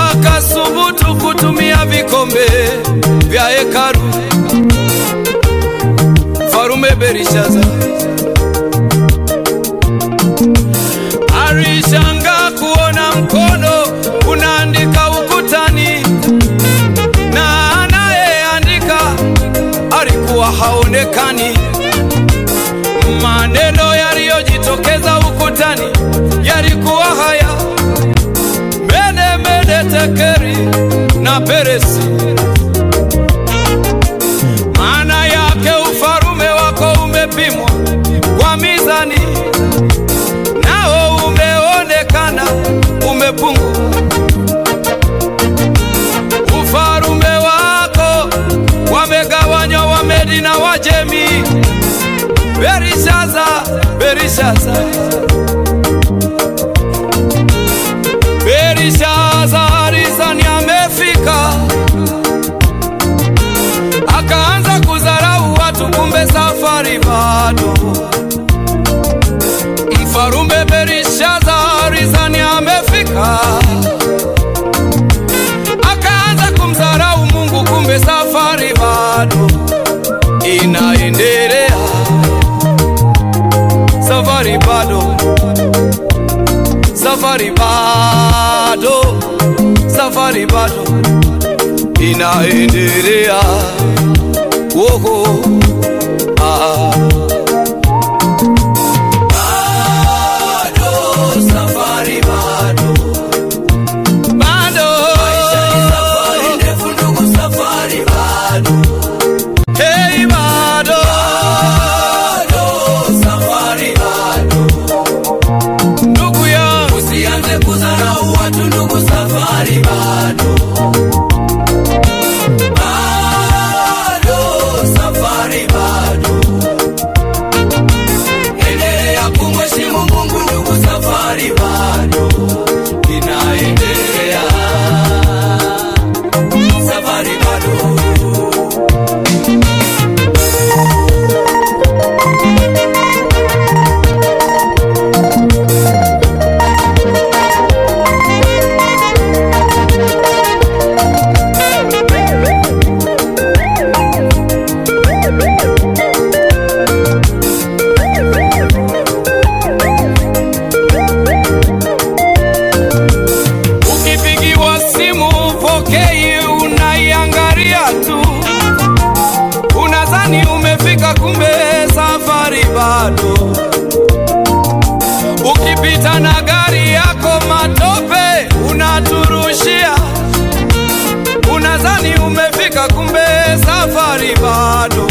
wakasubutu kutumia vikombe vya hekalu. Mfarume Berishaza alishangaa kuona mkono unaandika ukutani, na anayeandika alikuwa haonekani. Maneno yaliyojitokeza ukutani yalikuwa haya: mene mene tekeri na peresi. Maana yake ufarume wako umepimwa kwa mizani, nao umeonekana umepungua. Ufarume wako wamegawanywa Wamedi na Wajemi. Berishaza, Berishaza, Berishaza alizani amefika, akaanza kudharau watu, kumbe safari bado. Mfarume Berishaza alizani amefika, akaanza kumdharau Mungu, kumbe safari bado inaendelea safari bado, safari bado, safari bado inaendelea. Woho, ah. Bado, safari bado. Bado. Hey, bado. Ndugu yangu Usianze kudharau watu ndugu, safari bado. Bado, safari bado. Endelea kumheshimu Mungu ndugu, safari bado inaendelea. Safari bado. Ukipigiwa simu upokei, unaiangalia tu, unadhani umefika, kumbe safari bado. Ukipita na gari yako matope unaturushia, unadhani umefika, kumbe safari bado.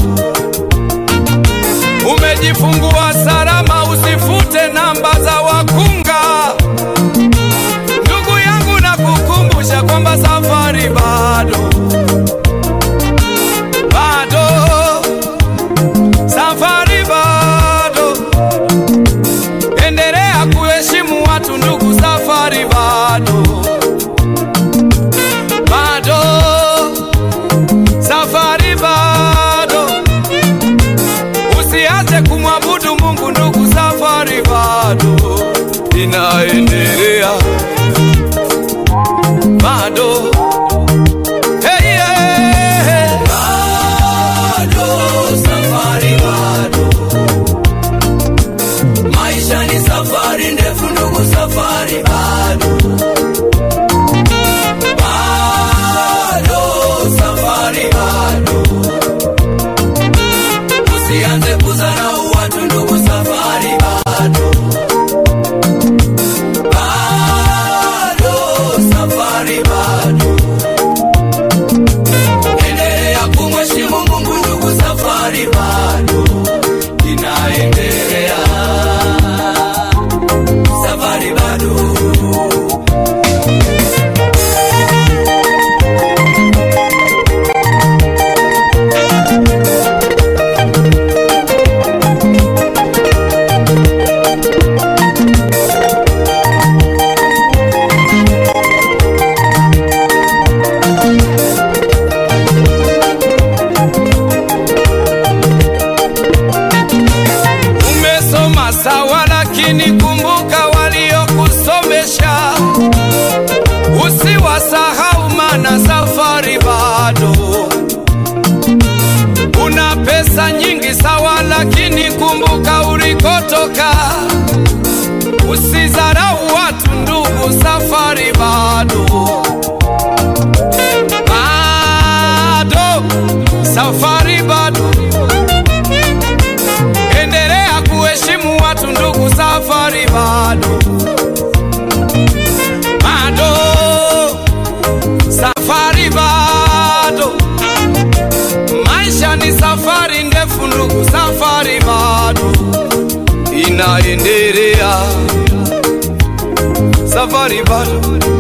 Umejifungua salama, usifute namba za wakunga. Ndugu yangu nakukumbusha kwamba safari bado, bado, safari bado. Endelea kuheshimu wasahau, mana safari bado. Una pesa nyingi sawa, lakini kumbuka ulikotoka. Usizarau watu ndugu, safari bado bado, safari bado. Endelea kuheshimu watu ndugu, safari bado bado, safari bado. Maisha ni safari ndefu ndugu, safari bado inaendelea, safari bado